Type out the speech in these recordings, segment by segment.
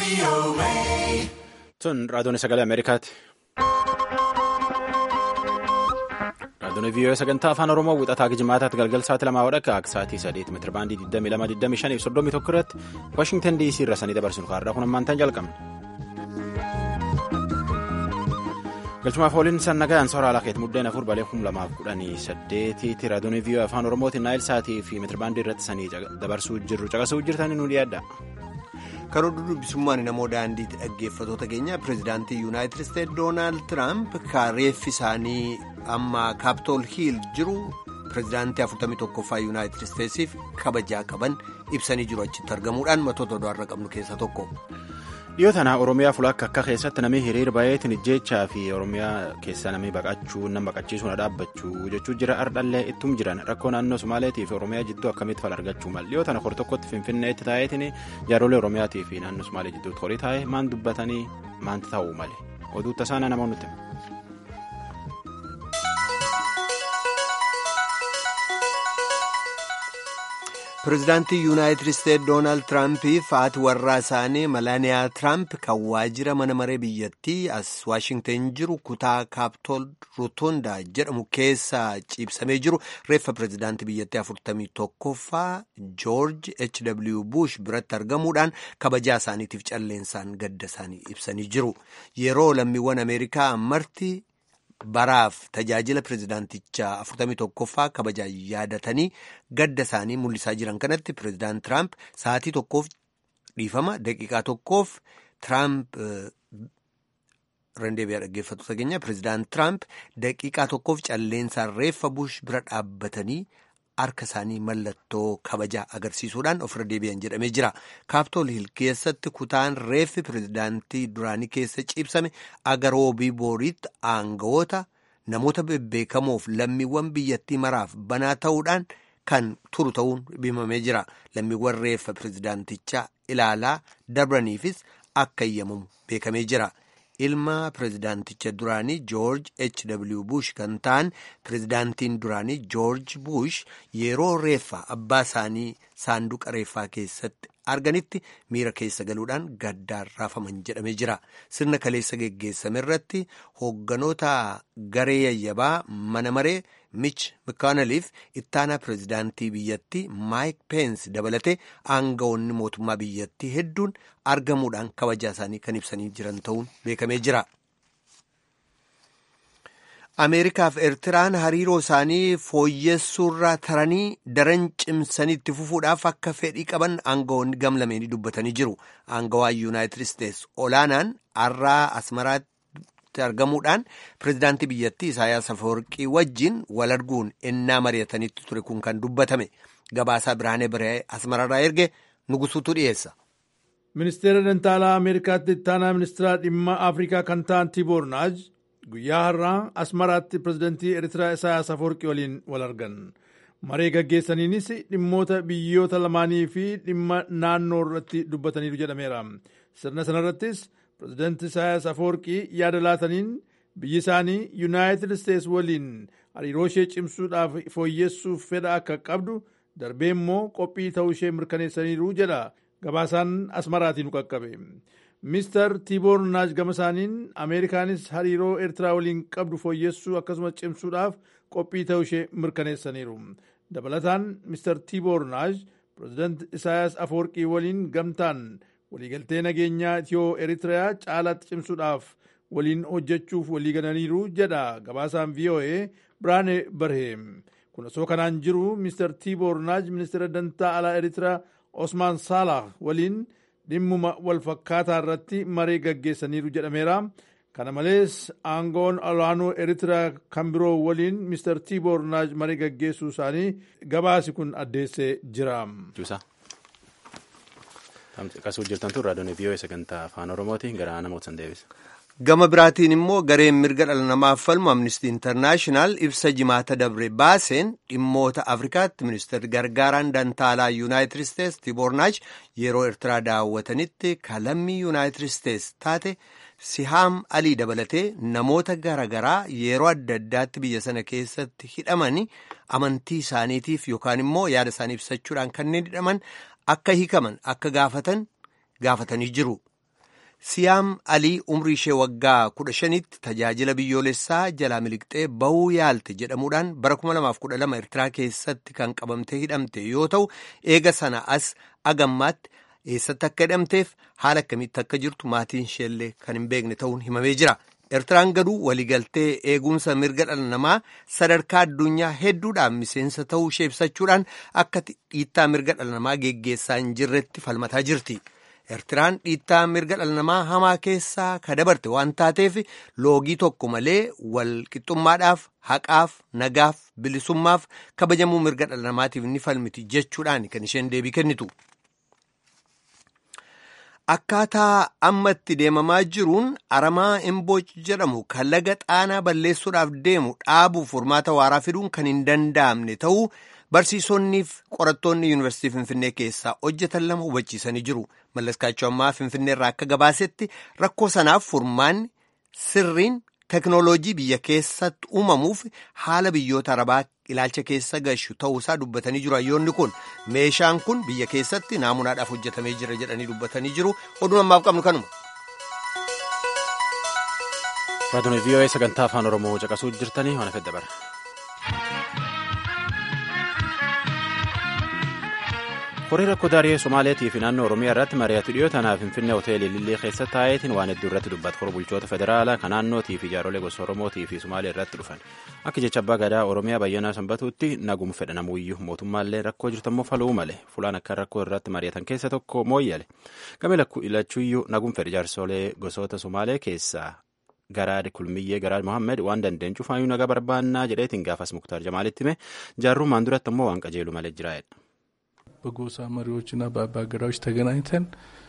Tun raadiyoon sagalee Ameerikaati. Raadiyoon vii'oo sagantaa afaan Oromoo wixataa jimaataatti galgal sa'aatii lamaa wadhakka akka sa'aatii sadeet meetira baandii 22,25 fi 31 irratti Waashingtan DC irra sanii dabarsinu kaarraa kun ammaantaan jalqabna. Galchumaaf ooliin sannagayaan soora alaa keetti muddeen afur balee kum lamaaf kudhanii saddeetiitti raadiyoon vii'oo afaan Oromootiin naayil sa'aatii fi meetira baandii irratti sanii dabarsuu jirru caqasuu jirtanii nu dhiyaadha. Karoo dubbisummaan namoo daandiitti dhaggeeffatoota keenya pireezidaantii yuunaayitid isteetsi doonaald tiraamp reeffi isaanii amma kaapitool hiil jiru pireezidaantii 41ffaa yuunaayitid isteetsiif kabajaa qaban ibsanii jiru achitti argamuudhaan matoota odaarra qabnu keessaa tokko. Dhiyoo tana Oromiyaa fulakka akka keessatti namni hiriir baay'eetiin ijjeechaa fi Oromiyaa keessa namni baqachuu nama baqachiisuu na dhaabbachuu jechuu jira ardhallee ittum jiran rakkoo naannoo Somaaleetii fi Oromiyaa jidduu akkamitti fal argachuu mal dhiyoo tana kor tokkotti Finfinneetti taa'eetiin jaarolee Oromiyaatii fi naannoo Somaalee jidduutti horii taa'ee maan dubbatanii maanti ta'uu male oduu tasaana namoonni nuti. pireezidaantii yuunaayitid isteetsi doonaald tiraampiif haati warraa isaanii malaaniyaa tiraamp kan waajjira mana maree biyyattii as waashingtan jiru kutaa kaapitool ruutondaa jedhamu keessa ciibsamee jiru reeffa pireezidaantii biyyattii 41ffaa joorji hw bush biratti argamuudhaan kabajaa isaaniitiif calleensaan gadda isaanii ibsanii jiru yeroo lammiiwwan ameerikaa marti. baraaf tajaajila pireezidaantichaa 41ffaa kabajaa yaadatanii gadda isaanii mul'isaa jiran kanatti pireezidaant tiraamp sa'aatii tokkoof dhiifama daqiiqaa tokkoof tiraamp rendeebiyaa dhaggeeffattoota keenya pireezidaant tiraamp daqiiqaa tokkoof calleensaan reeffa bush bira dhaabbatanii harka isaanii mallattoo kabajaa agarsiisuudhaan ofirra deebi'an jedhamee jira kaapitool hiil keessatti kutaan reeffi pireezidaantii duraanii keessa ciibsame agaroobii booriitti aangawoota namoota bebbeekamoof lammiiwwan biyyattii maraaf banaa ta'uudhaan kan turu ta'uun himamee jira lammiiwwan reeffa pireezidaantichaa ilaalaa dabraniifis akka eeyyamamu beekamee jira. ilma pireezidaanticha duraanii joorj hw bush kan ta'an pireezidaantiin duraanii joorj bush yeroo reeffa abbaa isaanii saanduqa reeffaa keessatti arganitti miira keessa galuudhaan gaddaan raafaman jedhamee jira sirna kaleessa geggeessame irratti hoogganoota garee yayyabaa mana maree mich mikaanaliif ittaanaa pireezidaantii biyyattii maayik peensi dabalatee aangawoonni mootummaa biyyattii hedduun argamuudhaan kabajaa isaanii kan ibsanii jiran ta'uun beekamee jira. ameerikaaf eertiraan hariiroo isaanii fooyyessuurraa taranii daran cimsanii itti fufuudhaaf akka fedhii qaban aangawoonni gamlameenii dubbatanii jiru aangawaan yuunaayitid isteetsi olaanaan har'aa asmaraatti argamuudhaan pireezidaantii biyyattii isaayaas afawarqii wajjin wal arguun ennaa mari'atanitti ture kun kan dubbatame gabaasaa biraanee biree asmararraa erge nugusuutu dhiyeessa. ministeera dantaalaa ameerikaatti ittaanaa ministeera dhimma afrikaa kan ta'an tiiboor naaj guyyaa har'aa asmaraatti pireezidantii eritraa isaayaas afawarqii waliin wal argan maree gaggeessaniinis dhimmoota biyyoota lamaanii fi dhimma naannoo irratti dubbataniiru jedhameera sirna sanarrattis pireezidantii isaayaas afawarqii yaada laataniin biyyi isaanii yuunaayitid isteetsi waliin hariiroo ishee cimsuudhaaf fooyyessuuf fedha akka qabdu darbee immoo qophii ta'uu ishee mirkaneessaniiru jedha gabaasaan asmaraatiin qaqqabe. Mister Tiiboor Naaj gama isaaniin Ameerikaanis hariiroo Eertiraa waliin qabdu fooyyessuu akkasumas cimsuudhaaf qophii ta'uu ishee mirkaneessaniiru. Dabalataan Mister Tiiboor Naaj pireezidaanti Isaayaas Afawarqii waliin gamtaan waliigaltee nageenyaa Itiyoo Eritiriyaa caalaatti cimsuudhaaf waliin hojjechuuf waliigalaniiru jedha gabaasaan VOA Biraane Barheem. Kun osoo kanaan jiru Mister Tiiboor Naaj ministeera dantaa alaa Eritiriyaa Osmaan Saalah waliin dhimmuma wal fakkaataa irratti maree gaggeessaniiru jedhameera. Kana malees aangoon olaanoo Eritiriyaa kan biroo waliin Mr. Tiiboor Naaj maree gaggeessuu isaanii gabaasi kun addeessee jira. Qasuu jirtantu raadiyoon vii'oo sagantaa afaan oromooti gara namoota san deebisa. Gama biraatiin immoo gareen mirga dhala namaaf falmu amnistii intarnaashinaal ibsa jimaata dabre baaseen dhimmoota afrikaatti ministeerri gargaaraan dantaalaa yuunaayitid isteetsi tiiboor naaj yeroo eertiraa daawwatanitti kalammii yuunaayitid isteetsi taate sihaam alii dabalatee namoota garaagaraa yeroo adda addaatti biyya sana keessatti hidhamanii amantii isaaniitiif yookaan immoo yaada isaanii ibsachuudhaan kanneen hidhaman akka hiikaman akka gaafatan gaafatanii jiru. Siyaam Alii umrii ishee waggaa kudha shanitti tajaajila biyyoolessaa jalaa miliqxee bahuu yaalte jedhamuudhaan bara 2012 Eertiraa keessatti kan qabamtee hidhamte yoo ta'u eega sana as agammaatti eessatti akka hidhamteef haala akkamitti akka jirtu maatiin isheellee kan hin beekne ta'uun himamee jira. Eertiraan garuu waliigaltee eegumsa mirga dhala namaa sadarkaa addunyaa hedduudhaan miseensa ta'uu ishee ibsachuudhaan akka dhiittaa mirga dhala namaa geggeessaa hin jirretti falmataa jirti. Eertiraan dhiittaa mirga dhala namaa hamaa keessaa ka dabarte waan taateef loogii tokko malee wal qixxummaadhaaf haqaaf nagaaf bilisummaaf kabajamuu mirga dhala namaatiif ni falmiti jechuudhaan kan isheen deebii kennitu. Akkaataa amma itti deemamaa jiruun aramaa Imbooc jedhamu kan laga xaanaa balleessuudhaaf deemu dhaabuuf furmaata waaraa fiduun kan hin danda'amne ta'uu barsiisonniif qorattoonni yuunivarsiitii Finfinnee keessaa hojjetan lama hubachiisanii jiru. Mallaskaachuu ammaa Finfinnee irraa akka gabaasetti rakkoo sanaaf furmaanni sirriin teknooloojii biyya keessatti uumamuuf haala biyyoota arabaa ilaalcha keessa gashu ta'uusaa dubbatanii jiru. Hayyoonni kun meeshaan kun biyya keessatti naamunaadhaaf hojjetamee jira jedhanii dubbatanii jiru. Oduun ammaaf qabnu kanuma. Raadiyoon VOA sagantaa afaan Oromoo caqasuu jirtanii waan fedha bara. horii rakkoo daaree somaaleetii fi naannoo oromiyaa irratti mari'atu dhiyoo tanaaf finfinnee hoteelii lillii keessa taa'eetiin waan hedduu irratti dubbata hora bulchoota federaalaa kan naannootii fi jaarolee gosa oromootii fi somaalee irratti dhufan akka jecha abbaa gadaa oromiyaa bayyanaa sanbatuutti nagum fedha namuuyyuu mootummaallee rakkoo jirtammoo faluu male fulaan akka rakkoo irratti mari'atan keessa tokko mooyyale game lachuuyyuu nagum fedha jaarsolee gosoota somaalee keessaa garaad kulmiyyee garaad mohammed waan dandeen cufaayyuu nagaa barbaannaa jedheetiin gaafas muktaar jamaalitti hime jaarrummaan duratti ammoo waan qajeelu malee jiraa'edha. በጎሳ መሪዎችና በአባገዳዎች ተገናኝተን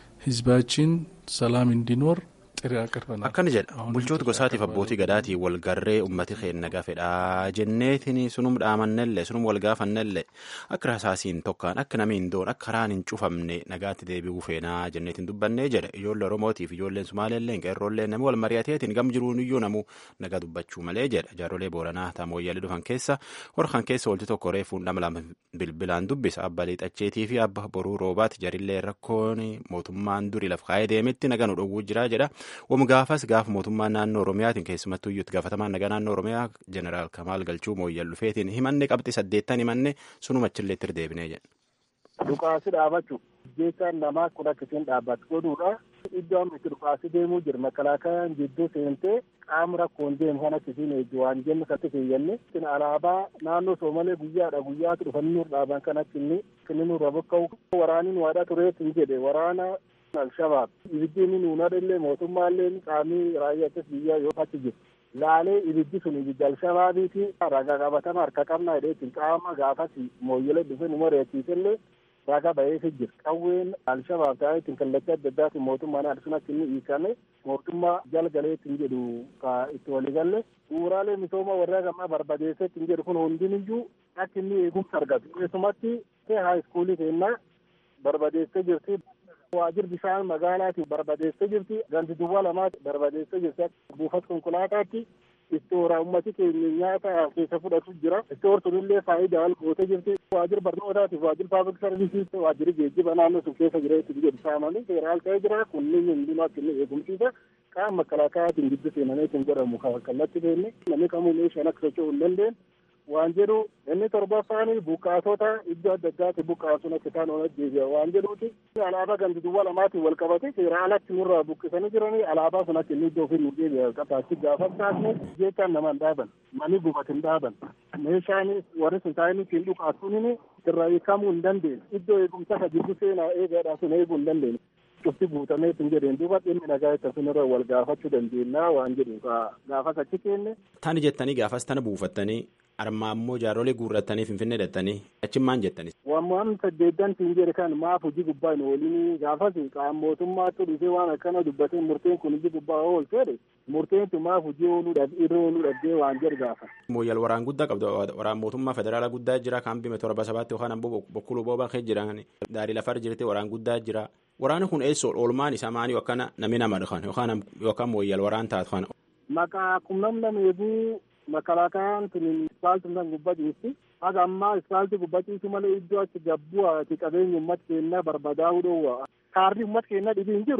ህዝባችን ሰላም እንዲኖር ጥሪ አቅርበናል። akkana jedha bulchoota gosaatiif abbootii gadaatii walgarree ummati keenya gafedhaa jenneetiin sunum dhaamannellee sunum walgaafannellee akka rasaasiin tokkaan akka namni hin doon akka karaan hin cufamne nagaatti deebi'uu feenaa jenneetiin dubbannee jedha ijoollee oromootiif ijoolleen sumaaleellee qeerroollee namni wal mari'ateetiin gam jiruun iyyuu namuu nagaa dubbachuu malee jedha jaarolee booranaa taamooyyaalii dhufan keessa horkan keessa walti tokko reefuun dhama lama bilbilaan dubbisa abba liixacheetii fi abba boruu roobaati jarillee rakkoon mootummaan durii laf kaa'ee deemetti nagaa nu dhowwuu jira jedha Wam gaafas gaafa mootummaa naannoo Oromiyaatiin keessumattuu iyyuu gaafatamaan nagaa naannoo Oromiyaa Jeneraal Kamaal Galchuu mooyyal dhufeetiin himanne qabxii saddeettan himanne sunuma achillee itti deebinee jedha. Dhukaasi dhaabachuu jechaan namaa kun akkasiin dhaabbatu godhuudha. Iddoo amma itti dhukaasi deemuu jira makalaakayaan jidduu seentee qaama rakkoon deemu kan akkasiin eeguu waan jennu katti keeyyanne. Alaabaa naannoo Soomalee guyyaadha guyyaatu dhufanii dhaaban kan akkinni kinni nurra bokka'u. Waraaniin waadhaa tureetiin jedhe waraana Alshabaab ibiddi inni nuunadha illee mootummaallee qaamni raayyaa biyyaa yoo achi jiru. Laalee ibiddi sun ibiddi Alshabaabiiti ragaa qabatama harka qabnaa jedheetiin qaama gaafas mooyyela dhufe nu mari'achiisellee ragaa ba'eefi jira. Qawween Alshabaab ta'eetiin kallattii adda addaatiin mootummaan adsuun akka inni hiikame mootummaa jalgaleetiin jedhu ka itti waliigalle bu'uuraalee misooma warra gammaa barbadeesseetiin jedhu kun hundiniyyuu akka inni eegumsa argatu. Keessumatti haayiskuulii keennaa barbadeessee jirti. waajjir bishaan magaalaati barbadeessee jirti ganti duwwaa lamaati barbadeessee jirti buufata konkolaataatti istoora ummati keenya nyaata keessa fudhatu jira istoor sunillee faayidaa ol gootee jirti waajjir barnootaatiif waajjir paablik sarviisiis waajjirri geejjiba naannoo sun keessa jira itti jedhu saamanii seeraal ta'ee jira kunniin hundinuu akka inni eegumsiisa qaama makalaakaatiin giddu seenameetiin godhamu kallatti feenne namni kamuu meeshaan akka socho'uu hin dandeenye waan jedhu inni torbaffaan buqqaasota iddoo adda addaatti buqqaasuun akka isaan oolan deebi'a waan jedhuuti alaabaa gandi duwwaa lamaatiin wal qabate seera alatti nurraa buqqisanii jiranii alaabaa sun akka inni iddoo ofii nu deebi'a qabaatti gaafa taasne jechaan nama hin dhaaban mani gubate hin dhaaban meeshaan warri sun taa'anii ittiin dhukaasuun irraa hiikamuu hin dandeenye iddoo eegumsa ka jiddu seenaa eegaadhaa sun eeguu hin dandeenye. cufti guutamee ittiin jedheen duuba dhimmi nagaa itti sunirra wal gaafachuu dandeenya waan jedhu gaafas achi keenne. Tani jettanii gaafas tana buufattanii armaa immoo jaarolee guurrattanii finfinnee dhattanii achi maal jettanis. Waan saddeettan siin jedhe kan maaf hojii gubbaa hin oolini gaafas qaama mootummaatti dhufee waan akkana dubbatee murteen kun hojii gubbaa oolchee murteen tun maaf hojii ooluu irra ooluu dhabdee waan jedhu gaafa. Mooyyal waraan guddaa qabdu waraan mootummaa federaalaa guddaa jira kan bime torba sabaatti yookaan ammoo bokkuu boobaa kee jiran daarii lafar jirti waraan guddaa jira. Waraanni kun eessoo oolmaan isaa maanii yookaan namni nama dhufan yookaan yookaan mooyyal waraan taatu kana. Maqaa qunnam nama eeguu makalaakaan tun ispaaltii kan gubbachiisti. Haga ammaa ispaaltii gubbachiisu malee iddoo achi gabbuu ati qabeenya uummata keenyaa barbadaa'uu dhoowwa. Kaarri uummata keenyaa dhibii hin jiru.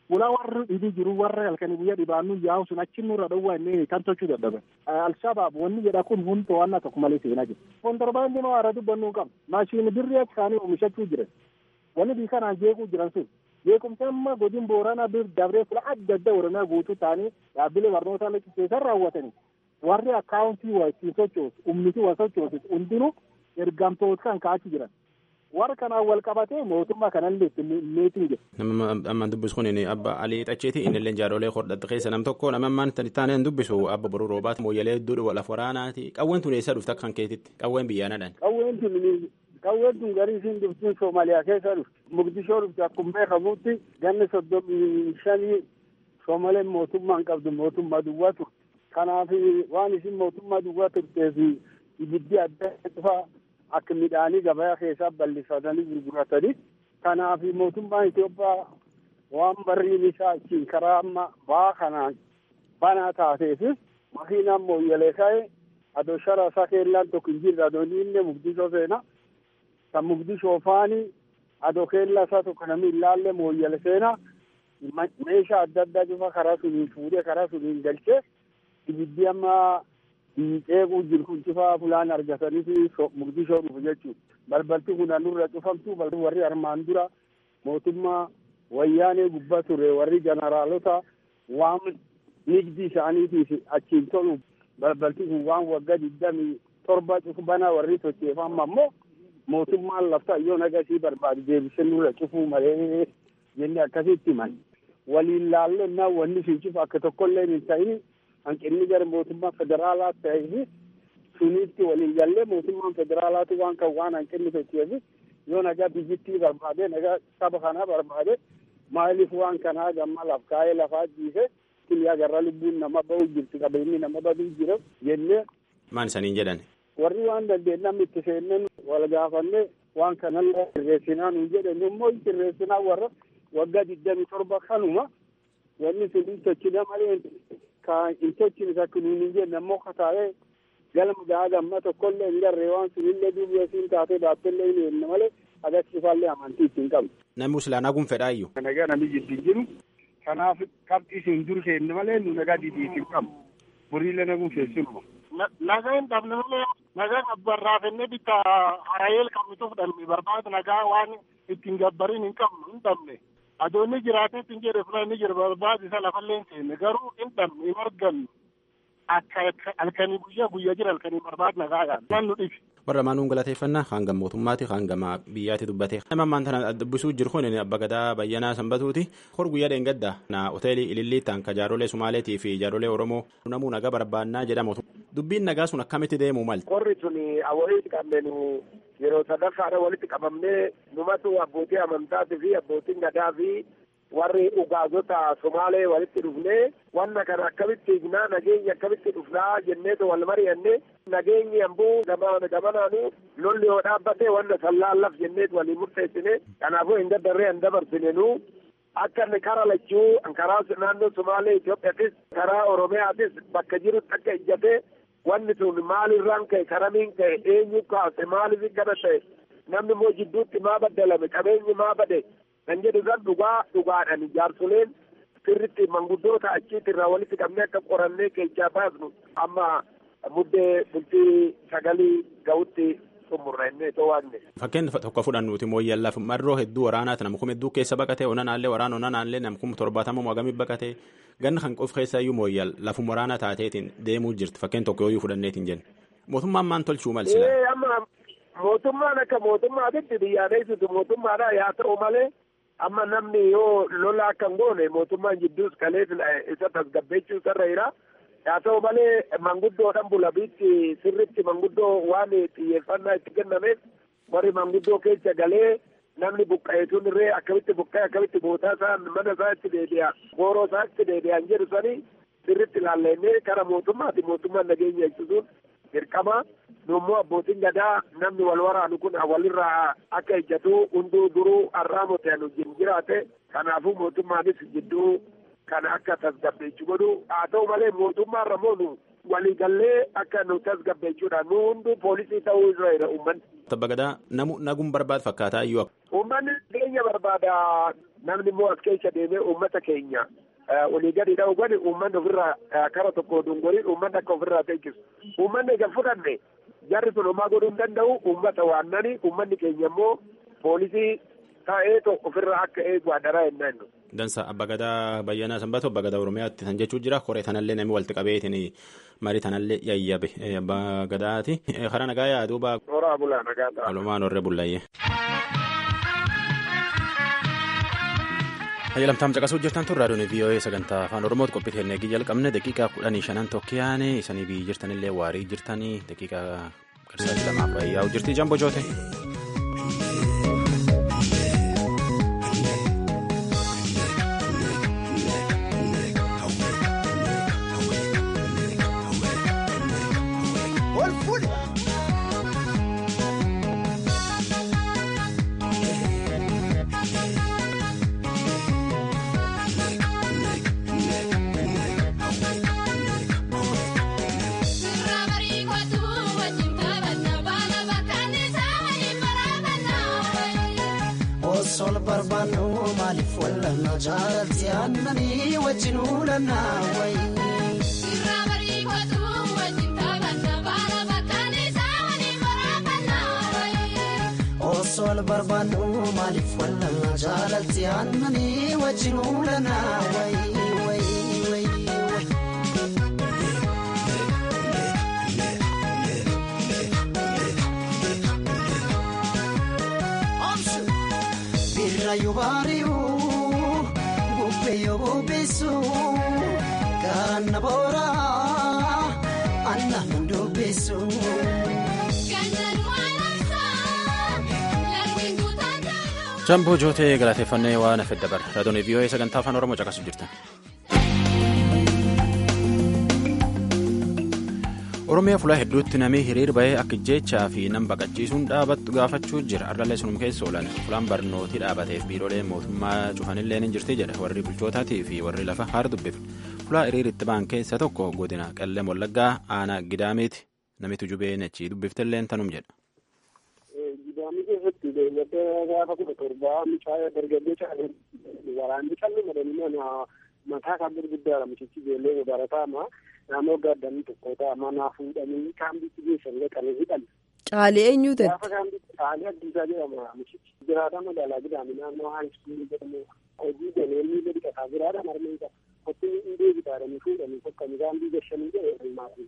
ulaa warri dhibee jiru warra halkanii guyyaa dhibaannu yaa'u sun achi nurra dhowwaa inni kan tochuu dadhaban. Alshabaab wanni jedha kun hundi to'annaa tokko malee seenaa jira. Kontorbaandii maa warra dubbannuu qaba. Maashinii birrii achi kaanii oomishachuu jiran. Wanni bii kanaan jeequu jiran sun. Jeequmsa amma godin booranaa bir dabree fula adda addaa oromiyaa guutuu ta'anii dhaabbilee barnootaa lakkisiisan raawwatanii. Warri akkaawuntii waa ittiin sochoosu, humniti waa sochoosu hundinuu ergamtoota kan ka'achi jiran. warra kanaan wal qabatee mootummaa kanallee meetiin jira. Nama ammaan dubbisu kun abba Alii Xacheeti inni illee jaarolee hodhadha keessa nam tokko nama ammaan taaneen dubbisu abba boruu roobaati mooyyalee hedduu laf waraanaati qawween tun eessa dhufte akka kan keetitti qawween biyyaanadhaan. Qawween tun qawween tun garii isiin dhuftiin Soomaaliyaa keessa dhufte Mugdishoo dhufte akkuma beekamutti ganni soddomii shanii Soomaleen mootummaan qabdu mootummaa duwwaa turte. Kanaaf waan isin mootummaa duwwaa turteef ibiddi adda cufaa akka midhaanii gabaa keessaa bal'ifatanii gurguratanii kanaaf mootummaan Itoophiyaa waan barriin isaa achiin karaa amma baa kanaan banaa taateef makiinaan mooyyalee ka'e adoo shara isaa keellaan tokko hin jirre adoo inni mugdishoo seena kan mugdishoo faani adoo keellaa isaa tokko namni hin laalle mooyyale seena meeshaa adda addaa cufa karaa suniin fuudhee karaa suniin galchee ibiddi amma ceequu jiru kun cufaa fulaan argatanii fi mugdishoo dhufu jechuudha. Balbalti kun nurra cufamtu warri armaan dura mootummaa wayyaanee gubbaa ture warri jeneraalota waan nigdi isaaniitiif achiin tolu balbalti kun waan waggaa digdamii torba cufu banaa warri socheeffama ammoo mootummaan lafta yoo nagasii barbaade deebisee nurra cufuu malee jennee akkasitti himan. Waliin laallennaa wanni sun cufu akka tokkollee hin ta'in hanqinni gara mootummaa federaalaa ta'eef suniitti waliin gallee mootummaan federaalaatu waan kan waan hanqinni socheef yoo nagaa biyyittii barbaade nagaa saba kanaa barbaade maaliif waan kanaa gamma laf kaa'ee lafaa jiise kiliyaa garra lubbuun nama ba'u jirti qabeenyi nama baduu jira jennee. Maan isaniin jedhan. Warri waan dandeenyam itti seenneen wal gaafanne waan kanallee sirreessinaa nuun jedhan immoo sirreessinaa warra waggaa digdamii torba kanuma wanni sun hin tochine malee ka hin tochine takka nuun hin jenne ammoo kataa'ee galma gahaa gamma tokkollee hin garree waan sunillee duuba siin taatee baattellee hin jenne malee agarsiifaallee amantii ittiin qabdu. Namni Islaanaa kun fedhaayyuu. Nagaa namni jidduu jiru kanaaf qabxii isin dur seenne malee nu nagaa didii isin qabu buriilee naguun feessinuma. Nagaa hin dhabne malee nagaa gabbarraafennee bitta harayeel qabnitu fudhanne barbaadu nagaa waan ittiin gabbariin hin qabnu hin dhabne. Adoonni jiraatee ittiin jedhe fula inni jira barbaadu isa lafallee hin seenne garuu hin dhabne hin argannu. Akka halkanii guyyaa guyyaa jira halkanii barbaadu nagaadhaan. Waan nu dhibi. warra maanuun galateeffannaa hanga mootummaati hanga biyyaatti dubbate nama ammaan tana dubbisuu jiru kun abba gadaa bayyanaa sanbatuuti hor guyyaa dheengadda na hoteelii ililliittaan ka jaarolee sumaaleetii fi jaarolee oromoo namuu nagaa barbaannaa jedhamu dubbiin nagaa sun akkamitti deemuu malti. Qorri sun walitti qabneenu yeroo sadaffaadha walitti qabamnee numatu abbootii amantaatii fi abbootiin gadaa fi warri ugaazota somaalee walitti dhufnee wanna kana akkamitti hignaa nageenya akkamitti dhufnaa jenneetu wal mari'anne nageenyi ambuu gamanaanu lolli yoo dhaabbate wanna sallaallaf jenneetu walii murteessine kanaafuu hin daddarree hin dabarsinenu akka inni kara lachuu karaa naannoo somaalee Itoophiyaatis karaa Oromiyaatis bakka jirutti akka ijjate wanni sun maalirraan ka'e karamiin ka'e eenyu kaase maaliif kana ta'e namni immoo jidduutti maa baddalame qabeenyi maa bade kan jedhu san dhugaa dhugaadhaan jaarsoleen sirritti manguddoota achiitirraa walitti qabnee akka qorannee keechaa baasnu amma muddee bultii sagalii ga'utti xumurra innee to'anne. Fakkeen tokko fudhannuuti mooyyallaaf marroo hedduu waraanaati nam kuma hedduu keessa baqatee onanaallee waraana onanaallee nam kuma torbaatama mo'agamii baqatee ganna kan qof keessaayyuu mooyyal lafum waraana taateetiin deemuu jirti fakkeen tokko yooyyuu fudhanneetiin jenna. Mootummaan maan tolchuu malsila. amma mootummaan akka mootummaatitti biyyaaneessitu mootummaadha yaa ta'u malee amma namni yoo lola akka hin goone mootummaan jidduus kaleef isa tasgabbeechuu isarra jira haa ta'u malee manguddoodhaan bulabiitti sirritti manguddoo waan xiyyeeffannaa itti kennameef warri manguddoo keessa galee namni buqqa'eetuun irree akkamitti buqqa'e akkamitti bootaa isaa mana isaa itti deebi'a gooroo isaa itti deebi'an jedhu sanii sirritti ilaallennee kara mootummaati mootummaan nageenya eegsisuun dirqama nummoo abbootiin gadaa namni wal waraanu kun walirraa akka ejjatu hunduu duruu arraamote anu wajjin jiraate kanaafuu mootummaanis jidduu kana akka tasgabbeechu godhu haa ta'u malee mootummaarra moo nu waliigallee akka nu tasgabbeechuudha nu hunduu poolisii ta'uu irra jira uummanni Tabba gadaa namu naguun barbaadu fakkaataa iyyuu. Uummanni keenya barbaada namni immoo as keessa deemee uummata keenya olii gadi dha'u godhi uummanni ofirraa kara tokko dungoriin uummanni akka ofirraa teechisu. Uummanni egaa fudhanne jarri sun homaa godhuu hin danda'u uummata waannani uummanni keenya immoo poolisii taa'ee ofirraa akka eegu adaraa hin naannu. Dansa abba gadaa bayyanaa sanbatu abba gadaa oromiyaatti kan jechuu jira koree tanallee namni walitti qabeetiin marii tanallee yayyabe abba gadaati karaa nagaa yaaduuba. Horaa bulaa nagaa ta'a. Walumaan horree bullayyee. Hayyalamtaam caqasuu jirtan tun raadiyoon VOA sagantaa afaan Oromooti qophii teennee jalqabne daqiiqaa kudhanii shanan tokkiyaane isanii biyyi jirtanillee waarii jirtanii daqiiqaa garsaatti lamaaf yaa'u jirti jambo joote. sol barbaannu maaliif wallanna jaalatti aannanii wajjin uulannaa wayi. Osol barbaannu maaliif wallanna jaalatti aannanii wajjin uulannaa wayi wayi wayi. Birraayuu baari'uu bubbeeyoo bubbeessuu gaana booraa aannan dubbeessuu. Jamboo jootee galateeffannee waan hafe dabarra raadiyoon VOA sagantaa afaan Oromoo caqasu jirtan. Oromiyaa fulaa hedduutti namni hiriir bahee akka jechaa fi nam baqachiisuun dhaabattu gaafachuu jira. Ardallee sunum keessa oolan fulaan barnootii dhaabateef biiroolee mootummaa cufanillee ni jirti jedha warri bulchootaatii fi warri lafa haara dubbifne. Fulaa hiriiritti ba'an keessa tokko godina Qellem Wallaggaa aanaa Gidaamiiti. Namitu jubee achii dubbiftellee tanum jedha. Gidaamii keessatti beeylada gaafa kudha torbaa mucaa dargaggoo caalee waraanni callee madanii mataa kan gurguddaadha mucichi ijoollee barataama naannoo gaaddanii tokko ta'a manaa fuudhanii kaambiitti geessan dhaqanii hidhan. Caalee eenyu ta'e? Gaafa kaambiitti caalee addiisaa jedhama mucichi. Jiraata magaalaa gidaamii naannoo haayiskuulii jedhamu hojii galeellii gadi qataa jiraata marmee qaba. Kotti hin deebitaadhanii fuudhanii tokkanii kaambii gashanii jedhanii maatii.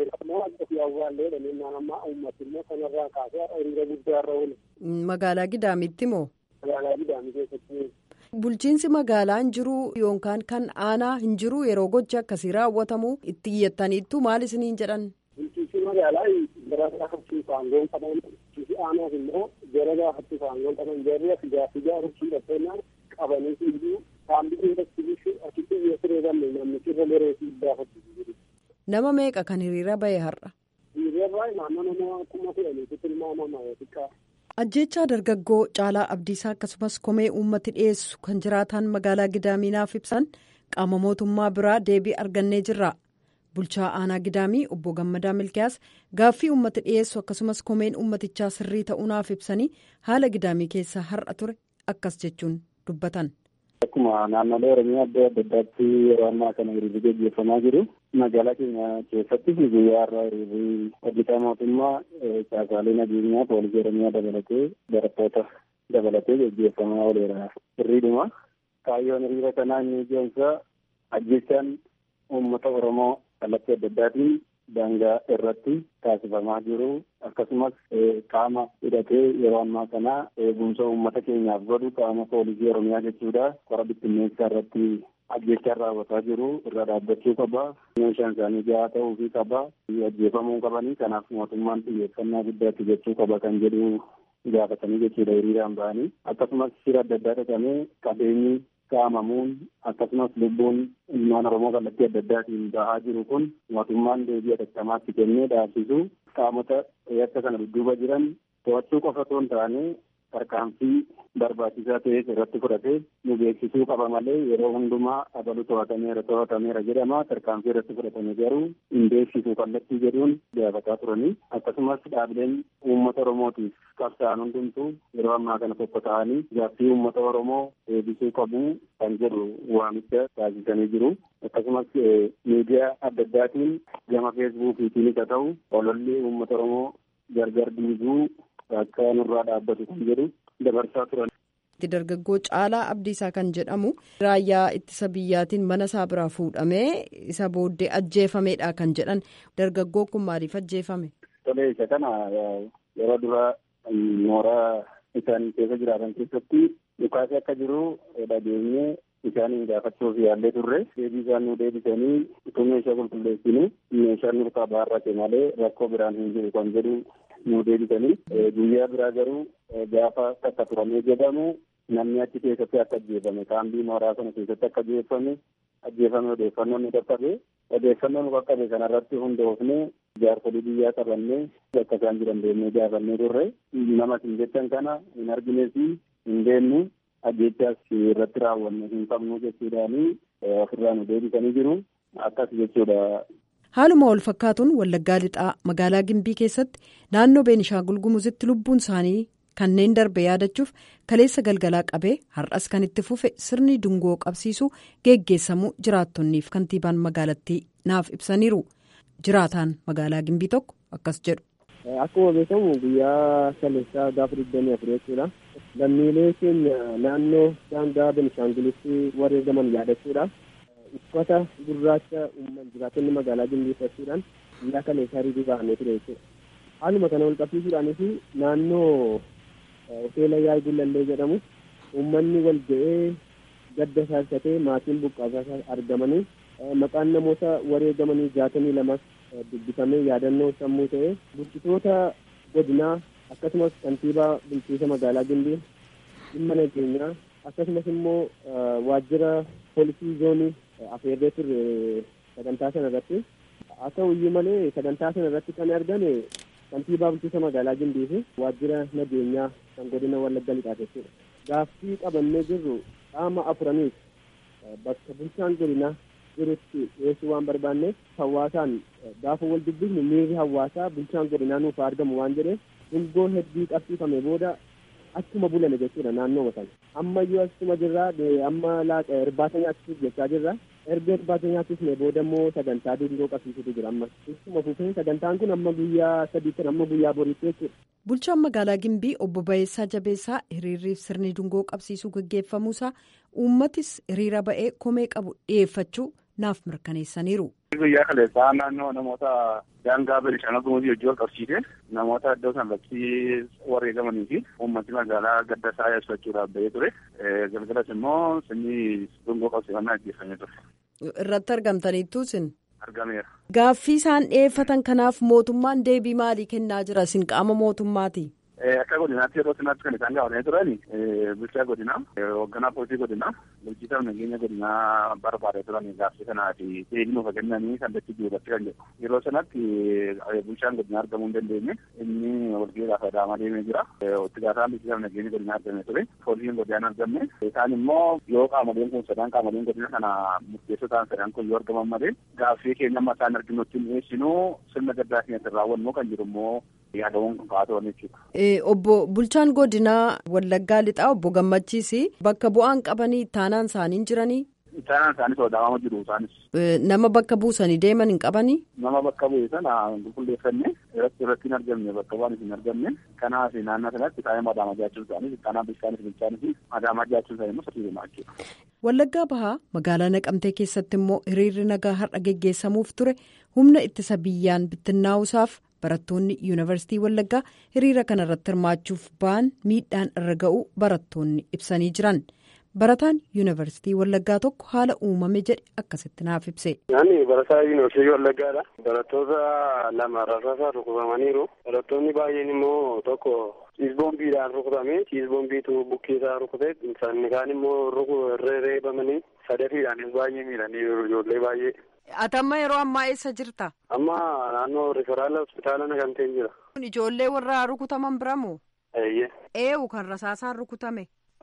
Magaalaa Gidaamitti moo? Magaalaa Gidaamii keessatti. Bulchiinsi magaalaa hin jiru yookaan kan aanaa hin jiru yeroo gochi akkasii raawwatamu itti iyyattaniittu maal isiniin jedhan? Bulchiinsi magaalaa gara gaafachiisu aangoon qaban bulchiinsi aanaas immoo gara gaafachiisu aangoon qaban jarri as gaaffii gaafachuu dhaqeennaan qabanii fiiguu saambii investigiishin achitti yoo sireebanne namni sirra gareetii gaafachiisu jiru. Nama meeqa kan hiriira bahe har'a? Hiriirri naannoo nama kuma kudhaniitu tilmaamama xiqqaa. Ajjechaa dargaggoo Caalaa Abdiisaa akkasumas komee uummati dhiyeessu kan jiraatan magaalaa Gidaaminaaf ibsan qaama mootummaa biraa deebii argannee jirra. Bulchaa aanaa Gidaamii obbo Gammadaa Milkiyaas gaaffii uummati dhiyeessu akkasumas komeen uummatichaa sirrii ta'uunaaf ibsanii haala Gidaamii keessa har'a ture akkas jechuun dubbatan. Akkuma naannolee Oromiyaa adda addaatti yeroo ammaa kana hiriirri gaggeeffamaa jiru. Magaalaa keenya keessatti guyyaa har'aa hiriirri hojjetaa mootummaa caasaalee nageenyaa poolisii Oromiyaa dabalatee barattoota dabalatee gaggeeffamaa ooleera. Hiriiruma kaayyoon hiriira kanaa inni ijoonsaa ajjechaan uummata Oromoo kallattii adda addaatiin daangaa irratti taasifamaa jiru akkasumas qaama hidhatee yeroo ammaa kana eegumsa uummata keenyaaf godhu qaama poolisii oromiyaa jechuudha qora bittinneessaa irratti ajjechaa raawwataa jiru irra dhaabbachuu qaba meeshaan isaanii gahaa ta'uufii qaba ajjeefamuu qabanii kanaaf mootummaan xiyyeeffannaa guddaatti jechuu qaba kan jedhu gaafatanii jechuudha hiriiraan ba'anii akkasumas shira adda addaa dhaqamee qabeenyi saamamuun akkasumas lubbuun ilmaan oromoo kallattii adda addaatiin bahaa jiru kun mootummaan deebii atattamaatti kennee dhaabsisu qaamota yakka kana dudduuba jiran to'achuu qofa otoo hin taane tarkaanfii barbaachisaa ta'es irratti fudhatee nu beeksisuu qaba malee yeroo hundumaa abalu to'atameera to'atameera jedhama tarkaanfii irratti fudhatame garuu hin beeksisu kallattii jedhuun gaafataa turanii akkasumas dhaabileen uummata oromootiif qabsaa'an hundumtuu yeroo ammaa kana tokko ta'anii gaaffii uummata oromoo deebisuu qabu kan jedhu waamicha taasisanii jiru akkasumas miidiyaa adda addaatiin gama feesbuukiitiinis haa ta'u ololli uummata oromoo gargar diiguu akka nurraa dhaabbatu kan jedhu dabarsaa turan. dargaggoo caalaa abdiisaa kan jedhamu raayyaa ittisa biyyaatiin mana isaa biraa fuudhamee isa booddee ajjeefameedha kan jedhan dargaggoo kun maaliif ajjeefame. Tolee isa kana yeroo dura mooraa isaanii keessa jiraatan keessatti dhukaasni akka jiru dhageenyee isaaniin gaafachuuf yaallee turre deebii isaan nu deebisanii utuu meeshaa qulqulleessinu meeshaan nurkaa baarrate malee rakkoo biraan hin jiru kan jedhu nu deebisanii guyyaa biraa garuu gaafa takka turamee jedhamu namni achi keessatti akka ajjeefame kaambii mooraa sana keessatti akka ajjeefame ajjeefame odeeffannoo nu qaqqabe odeeffannoo nu qaqqabe kanarratti hundoofne jaarsolii biyyaa qabannee bakka isaan jiran deemnee gaafannee turre nama isin jettan kana hin argines hin deemnu ajjechaas irratti raawwanne hin qabnu jechuudhaani ofirraa nu deebisanii jiru akkas jechuudha. haaluma wal fakkaatuun wallaggaa lixaa magaalaa gimbii keessatti naannoo beenishaangul gumuzitti lubbuun isaanii kanneen darbe yaadachuuf kaleessa galgalaa qabee har'as kan itti fufe sirni dungoo qabsiisuu geggeessamuu jiraattonniif kantiibaan magaalattii naaf ibsaniiru jiraataan magaalaa gimbii tokko akkas jedhu. Akkuma beekamu guyyaa kaleessaa gaafa digdamii afur jechuudha. Lammiilee keenya naannoo daangaa Benishaangulitti wareegaman yaadachuudhaaf uffata gurraacha uumman jiraattonni magaalaa gimbii uffachuudhaan guyyaa kaleessaa hiriiruu ba'anii ture jechuudha. Haaluma kana wal qabsiisuudhaanis naannoo hoteela yaa'ii gullallee jedhamu uummanni wal ga'ee gadda saarfatee maatiin buqqaasaa argamanii maqaan namoota wareegamanii jaatamii lamas dubbifamee yaadannoo sammuu ta'ee bulchitoota godinaa akkasumas kantiibaa bulchiisa magaalaa gimbii dhimma nageenyaa akkasumas immoo waajjira poolisii zoonii afeerree turre sagantaa sana irratti haa ta'u iyyuu malee sagantaa sana irratti kan argame kantiibaa bulchiisa magaalaa gimbii fi waajjira nageenyaa kan godina wallagga lixaa jechuudha. Gaaffii qabannee jirru qaama afuraniif bakka bulchaan godinaa jirutti dhiyeessuu waan barbaanneef hawaasaan gaafa wal dubbifnu miirri hawaasaa bulchaan godinaa nuuf argamu waan jedheef dungoo hedduu qabsiifame booda achuma bulame jechuudha naannoo sana. Ammayyuu asuma jirraa amma laaqa irbaata nyaachisuuf jechaa jirra. Erga irbaata nyaachisne booda immoo sagantaa dungoo qabsiisutu jira amma. Ittuma fufee sagantaan kun amma guyyaa sadiitti amma guyyaa boriitti jechuudha. Bulchaan magaalaa Gimbii obbo Bayeessaa Jabeessaa hiriirriif sirni dungoo qabsiisuu gaggeeffamuusaa uummatis hiriira ba'ee komee qabu dhiyeeffachuu naaf mirkaneessaniiru. Guyyaa kaleessaa naannoo namoota daangaa Benishaangul Gumuzii hojii wal qabsiisee namoota iddoo sanarratti wareegamanii fi uummatni magaalaa gadda isaa ibsachuudhaaf ba'ee ture. Galgalas immoo sirni dungoo qabsiifannaa gaggeeffamee ture. Irratti argamtaniittu isin. Argameera. Gaaffii isaan dhiyeeffatan kanaaf mootummaan deebii maalii kennaa jira isin qaama mootummaati? Akka godinaatti yeroo sanaatti kan isaan gaafatanii turani bulchaa godinaa hoogganaa poolisii godinaa bulchiisaaf nageenya godinaa barbaadee turani gaaffii kanaa fi deebii nuuf kennanii kallattii jiruudhaatti kan jedhu yeroo sanatti bulchaan godinaa argamuu hin dandeenye inni walgahii gaafa adaamaa deemee jira itti gaafaan bulchiisaaf nageenya godinaa argamee ture poolisiin godinaan argamne isaan immoo yoo qaamoleen kun sadan qaamoleen godina kana murteessoo ta'an sadan kun yoo argaman malee gaaffii keenya amma isaan arginutti dhiyeessinu sirna gaddaa keenyatti raawwannu kan jiru immoo yaadawwan kun kaa'aa turan jechuudha. Obbo Bulchaan Godinaa Wallaggaa Lixaa obbo Gammachiis bakka bu'aan qabanii taanaan isaanii jiranii. Taanaan isaanis sodaamama jiru isaanis. Nama bakka buusanii deeman hin qabanii. Nama bakka bu'e sana qulqulleeffannee irratti irratti hin argamne bakka bu'aan hin argamne kanaaf naannoo sanatti taa'ee madaamaa jiraachuu isaanii kanaaf bishaanis bilchaanis madaamaa jiraachuu isaanii immoo sirrii deemaa jechuudha. Wallaggaa Bahaa magaalaa Naqamtee keessatti immoo hiriirri nagaa har'a geggeessamuuf ture humna ittisa biyyaan bittinnaa'uusaaf barattoonni yuunivarsiitii Wallaggaa hiriira kana irratti hirmaachuuf ba'an miidhaan irra ga'uu barattoonni ibsanii jiran. Barataan yuunivarsiitii Wallaggaa tokko haala uumame jedhe akkasitti naaf ibse. Ani barataa yuunivarsiitii Wallaggaadha. Barattoota lama rasaasaan rukutamaniiru. Barattoonni baay'een immoo tokko ciisboombiidhaan rukutame. Ciisboombiitu bukkeesaa rukute. Inni kaan immoo reereebamanii sadafiidhaanis baay'ee miidhaniiru ijoollee baay'ee. Atamma yeroo ammaa eessa jirta? Amma naannoo riferaala hospitaala Naqamteen jira. Ijoollee warra rukutaman biramoo? Eeyyee. Eewu kan rasaasaan rukutame.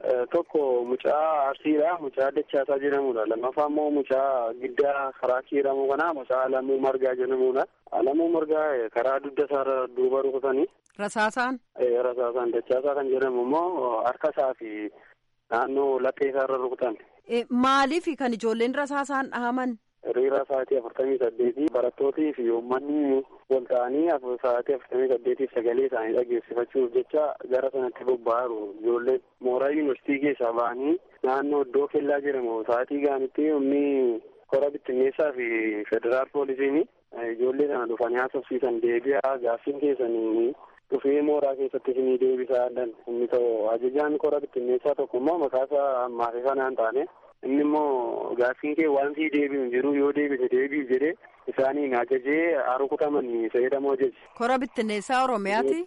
Tokko mucaa arsiidha. Mucaa dachaasaa jedhamudha. Lammaffaa immoo mucaa giddaa karaa kiiramu kana mucaa Alamuu Margaa jedhamudha. Alamuu Margaa karaa dugda isaarra duuba rukutanii. Rasaasaan. Rasaasaan dachaasaa kan jedhamu immoo harka isaa fi naannoo laphee isaarra rukutan. Maaliif kan ijoolleen rasaasaan dhahaman? Hiriira sa'aatii afurtamii saddeetii barattootii fi uummanni wal ta'anii sa'aatii afurtamii saddeetiif sagalee isaanii dhageessifachuuf jecha gara sanatti bobba'aaru ijoolleen mooraa yuunivarsiitii keessaa ba'anii naannoo iddoo kellaa jedhamu sa'aatii gaanitti humni kora bittinneessaa fi federaal poolisiin ijoollee sana dhufanii haasofsiisan deebi'aa gaaffiin keessanii dhufee mooraa keessatti isinii deebisaa inni ta'u ajajaan kora bittinneessaa tokko immoo maqaasaa ammaaf sanaan taane inni immoo gaaffiin kee waan sii deebi'u hin jiru yoo deebise deebi'u jedhee isaaniin ajajee rukutaman fayyadamoo ajaji. Kora bittinneessaa Oromiyaati.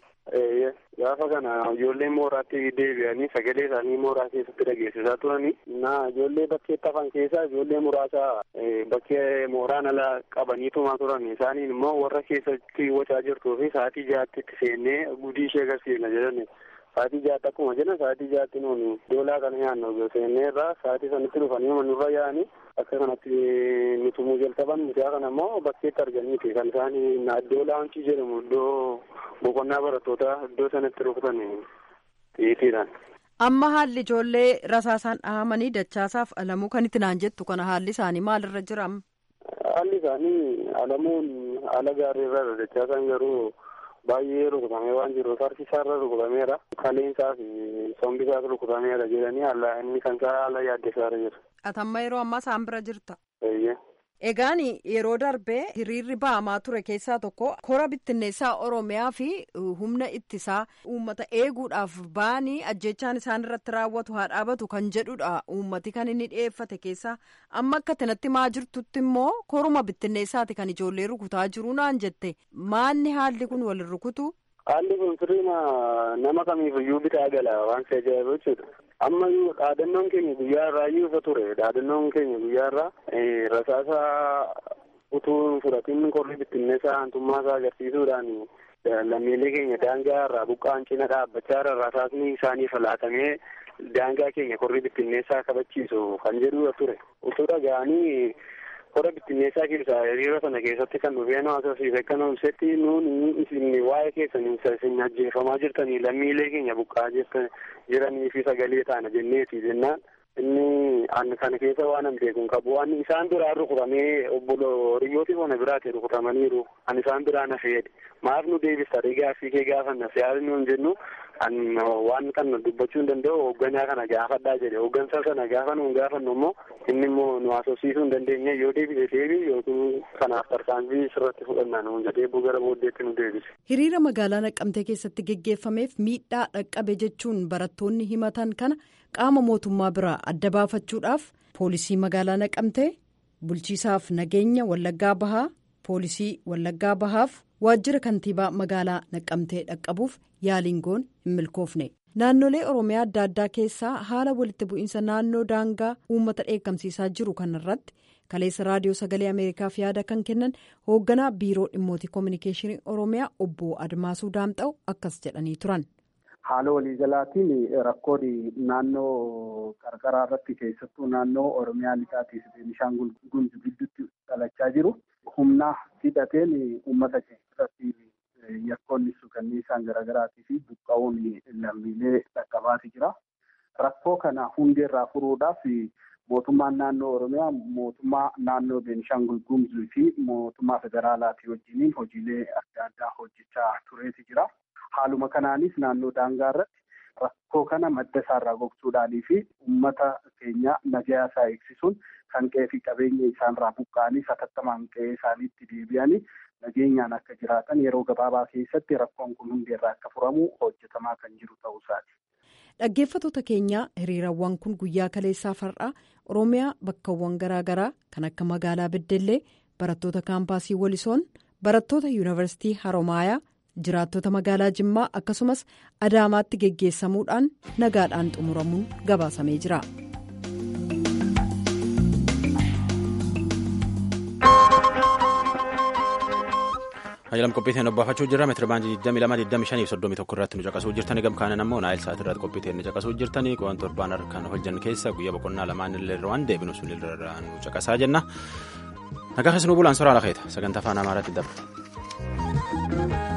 Gaafa kana ijoolleen mooraatti deebi'anii sagalee isaanii mooraa keessatti dhageessisaa turanii na ijoollee bakkeetti hafan keessaa ijoollee muraasa bakkee mooraan ala qabaniitumaa turan isaaniin immoo warra keessatti wacaa jirtuu fi sa'aatii jaatti itti seennee gudii ishee agarsiifna jedhani. Sa'aatii jaatti akkuma jedhan sa'aatii jaatti nuuni doolaa kana nyaannu seennee irraa sa'aatii sanatti dhufanii manurra yaa'anii akka kanatti nutumuu jalqaban mucaa kana immoo bakkeetti arganiiti kan isaan iddoo laawuncii jedhamu iddoo boqonnaa barattootaa iddoo sanatti rukutan xiyyiitiidhaan. Amma haalli ijoollee rasaasaan dhahamanii dachaasaaf alamuu kan itti naan jettu kana haalli isaanii maalirra jira? Haalli isaanii alamuun haala gaarii irra dachaasaan garuu baay'ee rukutamee waan jiruuf harki isaarra rukutameera. Kaleensaa fi sombi isaas rukutameera jedhanii haala inni kan isaa haala yaaddeessaarra jira. Atamma yeroo ammaa isaan bira jirta. Eeyyee. Egaan yeroo darbee hiriirri ba'amaa ture keessaa tokko kora bittinneessaa Oromiyaa fi humna ittisaa uummata eeguudhaaf ba'anii ajjechaan isaan irratti raawwatu haa dhaabatu kan jedhudha uummati kan inni dhiyeeffate keessaa amma akka kanatti maa jirtutti immoo koruma bittinneessaati kan ijoollee rukutaa jiru naan jette maanni haalli kun wal rukutu. Haalli kun sirriima nama kamiifiyyuu bitaa gala waan si ajaa'ibu jechuudha. Amma dhaadannoon keenya guyyaa irraa iyyuu ture. Dhaadannoon keenya guyyaa irraa rasaasa utuu fudhatiin korri bittinneessaa aantummaa isaa agarsiisuudhaan lammiilee keenya daangaa irraa buqqaan cina dhaabbachaa irra rasaasni isaaniif laatamee daangaa keenya korri bittinneessaa kabachiisu kan jedhudha ture. Utuu dhaga'anii kora bittinneessaa keessaa hiriira sana keessatti kan dhufee nu agarsiise akka nuumsetti nuuni isin waa'ee keessan isin ajjeefamaa jirtanii lammiilee keenya buqqaa jiranii fi sagalee taana jenneeti jennaan inni an kana keessa waan an beekun qabu waan isaan biraa rukutamee obbolo hiriyooti bona biraati rukutamaniiru an isaan biraa na feede maaf nu deebista gaaffii kee gaafanna siyaasni nuun jennu an waan kana dubbachuu hin danda'u hoogganaa kana gaafadhaa jedhe hooggansa sana gaafa nuun gaafannu immoo inni immoo nu haasofsiisuu hin dandeenye yoo deebise deebi yookiin kanaaf tarkaanfii sirratti fudhannaa nuun jedhee gara booddeetti nu deebise. Hiriira magaalaa Naqqamtee keessatti geggeeffameef miidhaa dhaqqabe jechuun barattoonni himatan kana qaama mootummaa biraa adda baafachuudhaaf poolisii magaalaa Naqqamtee bulchiisaaf nageenya Wallaggaa Bahaa poolisii Wallaggaa Bahaaf waajjira kantiibaa magaalaa Naqqamtee dhaqqabuuf yaaliin goon hin milkoofne. Naannolee Oromiyaa adda addaa keessaa haala walitti bu'iinsa naannoo daangaa uummata dheekkamsiisaa jiru kanarratti kaleessa raadiyoo sagalee Ameerikaaf yaada kan kennan hoogganaa biiroo dhimmootii koominikeeshinii Oromiyaa obbo Admaasuu Daamxa'u akkas jedhanii turan. Haala waliigalaatiin rakkoon naannoo qarqaraa irratti keessattuu naannoo Oromiyaa lixaatii fi Beenishaangul Gumuz gidduutti dhalachaa jiru. Humna hidhateen uummata keessatti yakkoonni suukanniisaan garaagaraatii fi buqqa'uun lammiilee dhaqqabaati jira. Rakkoo kana hundeerraa furuudhaaf mootummaan naannoo Oromiyaa mootummaa naannoo Beenishaangul Gumuzii fi mootummaa federaalaatii wajjiniin hojiilee adda addaa hojjechaa tureeti jira. Haaluma kanaanis naannoo daangaa irratti rakkoo kana madda isaarraa gogsuudhaanii fi uummata keenya nagaa isaa eegsisuun kan qe'ee fi qabeenya isaanirraa buqqa'anii satattamaan qe'ee isaaniitti deebi'anii nageenyaan akka jiraatan yeroo gabaabaa keessatti rakkoon kun hundeerraa akka furamu hojjetamaa kan jiru ta'uu isaati. Dhaggeeffattoota keenyaa hiriirawwan kun guyyaa kaleessaa far'aa Oromiyaa bakkawwan garaagaraa kan akka magaalaa Beddellee barattoota kaampaasii Walisoon barattoota yuunivarsiitii Haromaayaa jiraattota magaalaa Jimmaa akkasumas Adaamaatti geggeessamuudhaan nagaadhaan xumuramuun gabaasamee jira. Hayyalam qophiiteen obbaafachuu jirra meetira baandii 22 25 31 irratti nu caqasuu jirtanii gamkaanan ammoo naayil saat irratti qophiiteen nu caqasuu jirtanii qo'an torbaan harkaan hojjan keessa guyyaa boqonnaa lamaan illee irra waan deebinu sun irra nu caqasaa jenna. Nagaa keessanuu bulaan soraa lakeeta sagantaa afaan amaaraatti dabra.